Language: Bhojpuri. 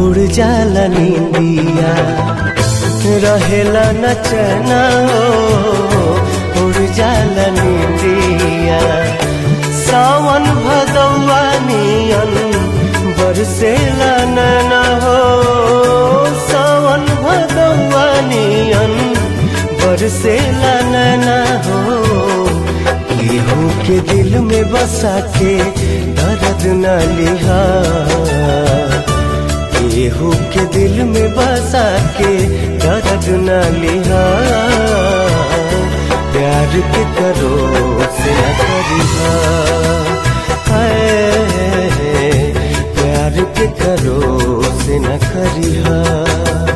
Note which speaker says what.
Speaker 1: उड़ जाला नींदिया रहेला न चना हो उड़ जाला नींदिया सावन भदौआ नियन बरसेला नैना हो सावन भदौआ नियन बरसेला नैना हो केहू के दिल में बसा के दर्द न लिहा केहू के दिल में बसा के दर्द न लिहा प्यार के करो से न करिहा हाय, प्यार के करो से न करिहा